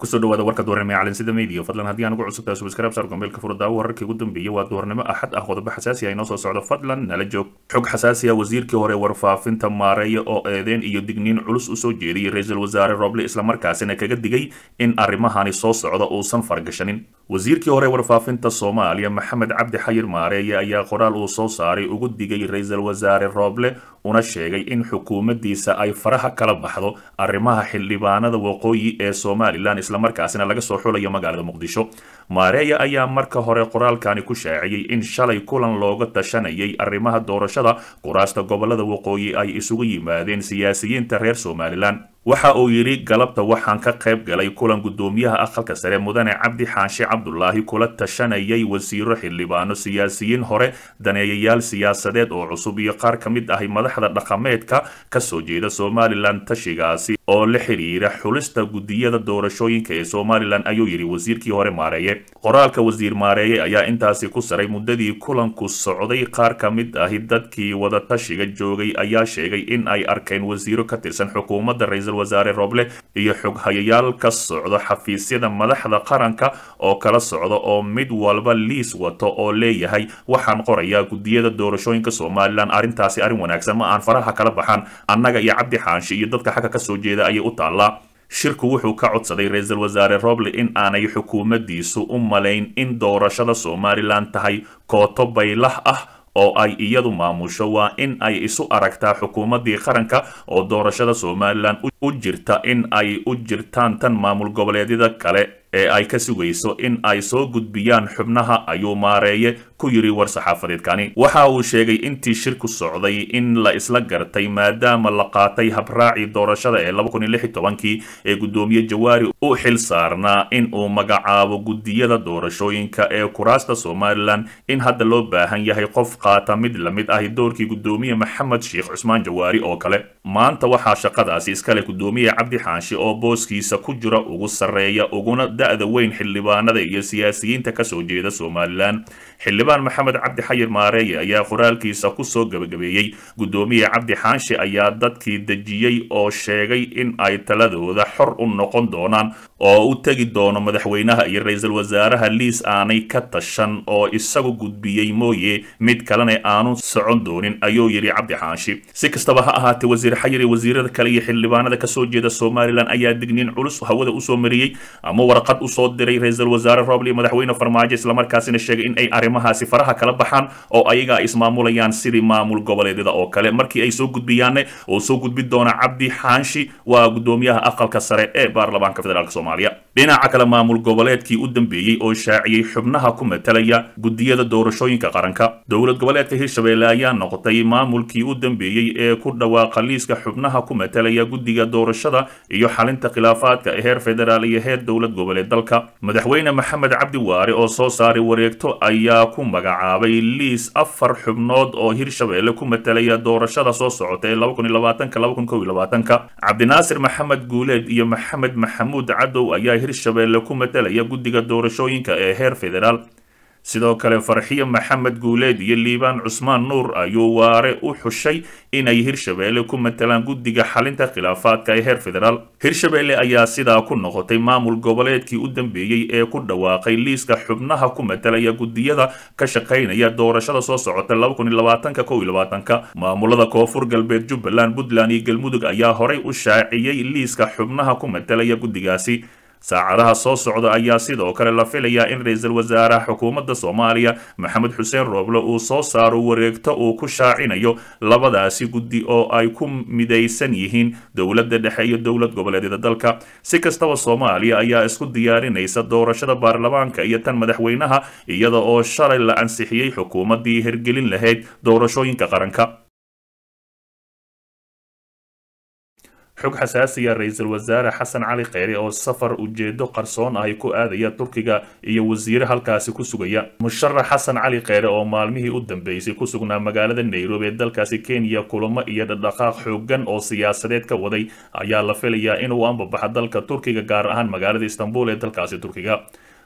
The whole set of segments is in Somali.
kusoo dhawaada warka duhurnimo ee calansida media fadlan haddii aan ugu cusubtahay subscribe saar gombeelka furo daawo wararkii ugu dambeeyay waa duhurnimo axad ah qodobo xasaasi ah inoo soo socdo fadlan nala joog xog xasaasi ah wasiirkii hore warfaafinta maareeya oo eedeen iyo digniin culus usoo jeediyey ra-iisul wasaare roble islamarkaasina kaga digay in arrimahani soo socda uusan fargashanin wasiirkii hore warfaafinta soomaaliya maxamed cabdi xayir maareeye ayaa qoraal uu soo saaray ugu digay ra-iisul wasaare roble una sheegay in xukuumaddiisa ay faraha kala baxdo arrimaha xildhibaanada waqooyi ee somalilan islamarkaasina laga soo xulayo magaalada muqdisho maareeya ayaa marka hore qoraalkani ku shaaciyey in shalay kulan looga tashanayay arrimaha doorashada kuraasta gobolada waqooyi ay isugu yimaadeen siyaasiyiinta reer somalilan waxa uu yidhi galabta waxaan ka qayb galay kulan guddoomiyaha aqalka sare mudane cabdi xaashi cabdulaahi kula tashanayay wasiiro xildhibaano siyaasiyiin hore daneeyayaal siyaasadeed oo cusub iyo qaar ka mid ahi madaxda dhaqameedka kasoo jeeda somalilan tashigaasi oo la xiriira xulista guddiyada doorashooyinka ee somalilan ayuu yidhi wasiirkii hore maareeye qoraalka wasiir maareeye ayaa intaasi ku saray muddadii kulanku socday qaar ka mid ahi dadkii wadatashiga joogay ayaa sheegay in ay arkeen wasiiro ka tirsan xukuumadda ra-iisul wasaare roble iyo xoghayayaal ka socdo xafiisyada madaxda qaranka oo kala socda oo mid walba liis wato oo leeyahay waxaan qorayaa guddiyada doorashooyinka somalilan arrintaasi arrin wanaagsan ma aan faraha kala baxaan annaga iyo cabdi xaanshi iyo dadka xagga kasoo jeeda ayay u taallaa shirku wuxuu ka codsaday ra-iisul wasaare roble in aanay xukuumaddiisu u malayn in doorashada somalilan tahay kooto baylah ah oo ay iyadu maamusho waa in ay isu aragtaa xukuumaddii qaranka oo doorashada somalilan u jirta in ay u jirtaan tan maamul goboleedyada kale ee ay ka sugayso in ay soo gudbiyaan xubnaha ayuu maareeye ku yidhi war-saxaafadeedkani waxa uu sheegay intii shirku socday in la isla gartay maadaama la qaatay habraacii doorashada ee kii ee guddoomiye jawaari u xil saarnaa in uu magacaabo guddiyada doorashooyinka ee kuraasta somalilan in hadda loo baahan yahay qof qaata mid la mid ahi doorkii guddoomiye maxamed sheekh cusmaan jawaari oo kale maanta waxaa shaqadaasi iskale guddoomiye cabdi xaanshi oo booskiisa ku jira ugu sarreeya uguna da-da weyn xildhibaanada iyo siyaasiyiinta kasoo jeeda somalilan xildhibaan maxamed cabdi xayir maareeye ayaa qoraalkiisa kusoo gabagabeeyey guddoomiye cabdi xaanshi ayaa dadkii dejiyey oo sheegay in ay taladooda xor u noqon doonaan oo u tegi doono madaxweynaha iyo ra-iisul wasaaraha liis aanay ka tashan oo isagu gudbiyey mooye mid kalena aanu socon doonin ayuu yidhi cabdi xaanshi si kastaba ha ahaatee wasiir xayir iyo wasiirada kale iyo xildhibaanada kasoo jeeda somalilan ayaa digniin culus hawada usoo mariyey ama warqad usoo diray ra-iisul wasaare roble iyo madaxweyne farmaajo islamarkaasina sheegay in ay arrimahaasi faraha kala baxaan oo ayaga ay ismaamulayaan sidii maamul goboleedyada oo kale markii ay soo gudbiyaanne oo soo gudbi doona cabdi xaanshi waa guddoomiyaha aqalka sare ee baarlamaanka federaalk soomaaliya dhinaca kale maamul goboleedkii u dambeeyey oo shaaciyey xubnaha ku matalaya guddiyada doorashooyinka qaranka dowlad goboleedka hirshabelle ayaa noqotay maamulkii u dambeeyey ee ku dhawaaqa liiska xubnaha ku matalaya guddiga doorashada iyo xalinta khilaafaadka ee heer federaal iyo heer dowlad goboleed dalka madaxweyne maxamed cabdi waare oo soo saaray wareegto ayaa ku magacaabay liis afar xubnood oo hirshabelle ku matalaya doorashada soo socota ee cabdinaasir maxamed guuleed iyo maxamed maxamuud cadow ayaa hirshabelle ku matalaya guddiga doorashooyinka ee heer federaal sidoo kale farxiyo maxamed guuleed iyo liibaan cusmaan nuur ayuu waare u xushay inay hirshabelle ku matalaan guddiga xalinta khilaafaadka ee heer federaal hirshabelle ayaa sidaa ku noqotay maamul goboleedkii u dambeeyey ee ku dhawaaqay liiska xubnaha ku matalaya guddiyada ka shaqaynaya doorashada soo socota maamulada koonfur galbeed jubbaland puntland iyo galmudug ayaa horay u shaaciyey liiska xubnaha ku matalaya guddigaasi saacadaha soo socda ayaa sidoo kale la filayaa in ra-iisul wasaaraha xukuumadda soomaaliya maxamed xuseen rooble uu soo saaro wareegto uu ku shaacinayo labadaasi guddi oo ay ku midaysan yihiin dowladda dhexe iyo dowlad goboleedyada dalka si kastaba soomaaliya ayaa isku diyaarinaysa doorashada baarlamaanka iyo tan madaxweynaha iyada oo shalay la ansixiyey xukuumaddii hirgelin lahayd doorashooyinka qaranka xog xasaasiya ra-iisul wasaare xasan cali kheyre oo safar ujeedo qarsoon ahi ku aadaya turkiga iyo wasiire halkaasi ku sugaya musharax xasan cali kheyre oo maalmihii u dambeysay ku sugnaa magaalada nairobi ee dalkaasi kenya kulamo iyo dhadhaqaaq xoogan oo siyaasadeed ka waday ayaa la filayaa inuu ambabaxa dalka turkiga gaar ahaan magaalada istanbul ee dalkaasi turkiga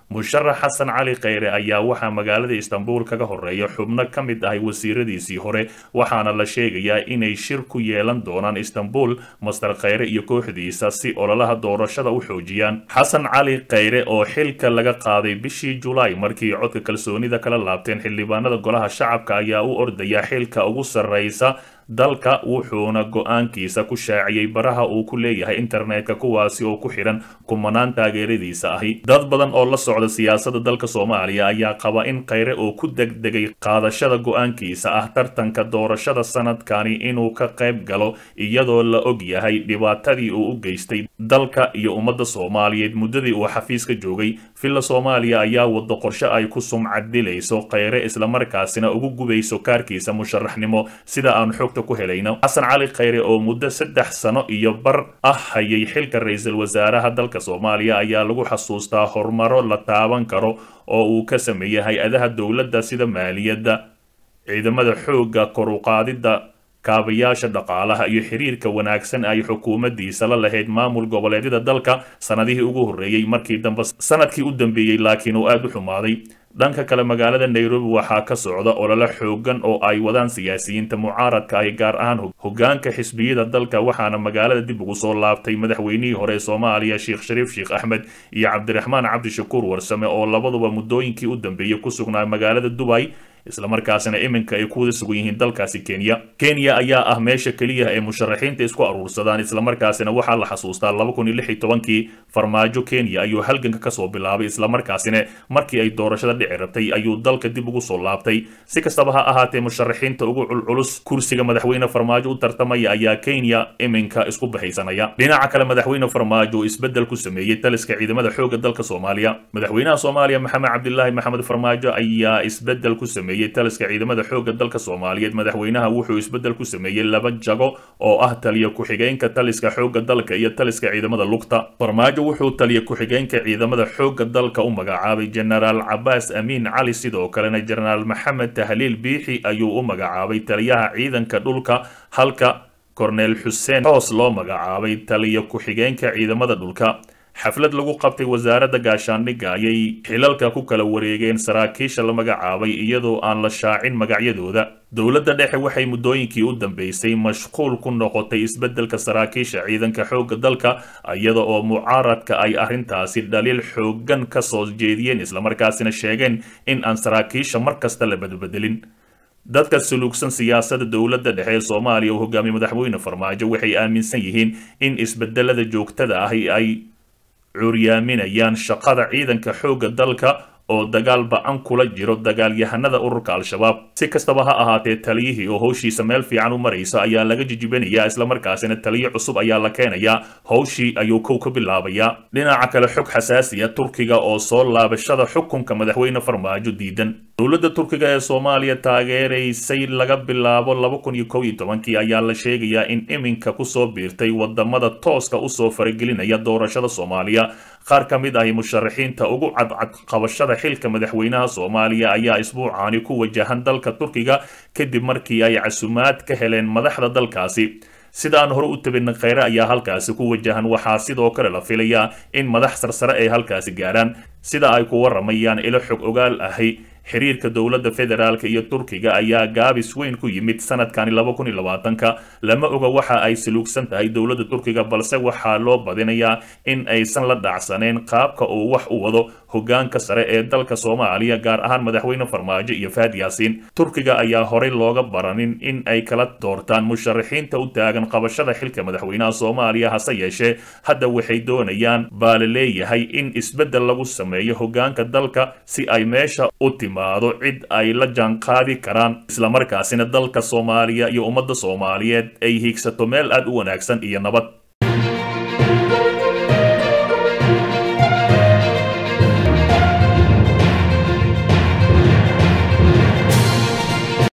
musharax xasan cali kheyre ayaa waxaa magaalada istanbul kaga horeeya xubno ka mid ahay wasiiradiisii hore waxaana la sheegayaa inay shir ku yeelan doonaan istanbul master kheyre iyo kooxdiisa si ololaha doorashada u xoojiyaan xasan cali kheyre oo xilka laga qaaday bishii julaay markii codka kalsoonida kala laabteen xildhibaanada golaha shacabka ayaa u ordaya xilka ugu sarreysa dalka wuxuuna go-aankiisa ku shaaciyey baraha uu ku leeyahay internetka kuwaasi oo ku xidhan kumanaan taageeradiisa ahi dad badan oo la socda siyaasadda dalka soomaaliya ayaa qaba in kheyre oo ku degdegay qaadashada go-aankiisa ah tartanka doorashada sanadkani inuu ka qayb galo iyadoo la og yahay dhibaatadii uu u geystay dalka iyo ummadda soomaaliyeed muddadii uu xafiiska joogay villa soomaaliya ayaa wado qorshe ay ku sumcadilayso kheyre islamarkaasina ugu gubayso kaarkiisa musharaxnimo sida aan xog xasan cali kheyre oo muddo saddex sano iyo bar ah hayay xilka ra-iisul wasaaraha dalka soomaaliya ayaa lagu xasuustaa horumaro la taaban karo oo uu ka sameeyey hay-adaha dowladda sida maaliyadda ciidamada xoogga koruqaadidda kaabayaasha dhaqaalaha iyo xiriirka wanaagsan ay xukuumaddiisa la lahayd maamul goboleedyada dalka sanadihii ugu horreeyey markii dambe sanadkii u dambeeyey laakiin uu aada u xumaaday dhanka kale magaalada nairobi waxaa ka socda olole xoogan oo ay wadaan siyaasiyiinta mucaaradka ay gaar ahaan hogaanka xisbiyada dalka waxaana magaalada dib ugu soo laabtay madaxweynihii hore ee soomaaliya sheekh shariif sheekh axmed iyo cabdiraxmaan cabdishakuur warsame oo labaduba muddooyinkii u dambeeyey ku sugnaa magaalada dubay islamarkaasina iminka ay ku wada sugan yihiin dalkaasi kenya kenya ayaa ah meesha keliya ee musharaxiinta isku aruursadaan islamarkaasina waxaa la xasuustaa laba kun iyo lix iyo tobankii farmaajo kenya ayuu halganka kasoo bilaabay islamarkaasina markii ay doorashada dhici rabtay ayuu dalka dib ugu soo laabtay si kastaba ha ahaatee musharaxiinta ugu culculus kursiga madaxweyne farmaajo u tartamaya ayaa kenya iminka isku bahaysanaya dhinaca kale madaxweyne farmaajo uu isbedel ku sameeyey taliska ciidamada xoogga dalka soomaaliya madaxweynaha soomaaliya maxamed cabdilaahi maxamed farmaajo ayaa isbedel ku sameeyey taliska ciidamada xoogga dalka soomaaliyeed madaxweynaha wuxuu isbedel ku sameeyey laba jago oo ah taliya ku-xigeenka taliska xoogga dalka iyo taliska ciidamada lugta farmaajo wuxuu taliya ku-xigeenka ciidamada xoogga dalka u magacaabay jenaraal cabaas amiin cali sidoo kalena jenaraal maxamed tahliil biixi ayuu u magacaabay taliyaha ciidanka dhulka halka korneel xuseen xoos loo magacaabay taliya ku-xigeenka ciidamada dhulka xaflad lagu qabtay wasaaradda gaashaandhigga ayay xilalka ku kala wareegeen saraakiisha la magacaabay iyadoo aan la shaacin magacyadooda dowladda dhexe waxay muddooyinkii u dambeysay mashquul ku noqotay isbeddelka saraakiisha ciidanka xoogga dalka iyada oo mucaaradka ay arrintaasi dhaliil xooggan ka soo jeediyeen islamarkaasina sheegeen in aan saraakiisha mar kasta la badbedelin dadka suluugsan siyaasadda dowladda dhexe ee soomaaliya uu hogaamiye madaxweyne farmaajo waxay aaminsan yihiin in isbedelada joogtada ahi ay curyaaminayaan shaqada ciidanka xoogga dalka oo dagaal ba-an kula jiro dagaalyahanada ururka al-shabaab si kastaba ha ahaatee taliyihii oo howshiisa meel fiican u maraysa ayaa laga jijibinayaa islamarkaasina taliyo cusub ayaa la keenayaa howshii ayuu kow ka bilaabayaa dhinaca kale xog xasaasiya turkiga oo soo laabashada xukunka madaxweyne farmaajo diidan dowladda turkiga ee soomaaliya taageeraysay laga bilaabo laba kun iyo kow iyo tobankii ayaa la sheegayaa in iminka kusoo biirtay wadamada tooska usoo faragelinaya doorashada soomaaliya qaar ka mid ahi musharaxiinta ugu cadcad qabashada xilka madaxweynaha soomaaliya ayaa isbuucaani ku wajahan dalka turkiga kadib markii ay casumaad ka heleen madaxda dalkaasi sida aan hore u tabinay kheyre ayaa halkaasi ku wajahan waxaa sidoo kale la filayaa in madax sarsare ay halkaasi gaarhaan sida ay ku waramayaan ilo xog ogaal ahi xiriirka dowladda federaalk iyo turkiga ayaa gaabis weyn ku yimid sanadkani laba kun iyo labaatanka lama oga waxa ay saluugsan tahay dowladda turkiga balse waxaa loo badinayaa in aysan la dhacsaneyn qaabka uu wax u wado hogaanka sare ee dalka soomaaliya gaar ahaan madaxweyne farmaajo iyo faad yaasiin turkiga ayaa horey looga baranin in ay kala doortaan musharaxiinta u taagan qabashada xilka madaxweynaha soomaaliya hase yeeshee hadda waxay doonayaan baa la leeyahay in isbeddel lagu sameeyo hogaanka dalka si ay meesha u timaado cid ay la jaanqaadi karaan islamarkaasina dalka soomaaliya iyo ummadda soomaaliyeed ay hiigsato meel aad u wanaagsan iyo nabad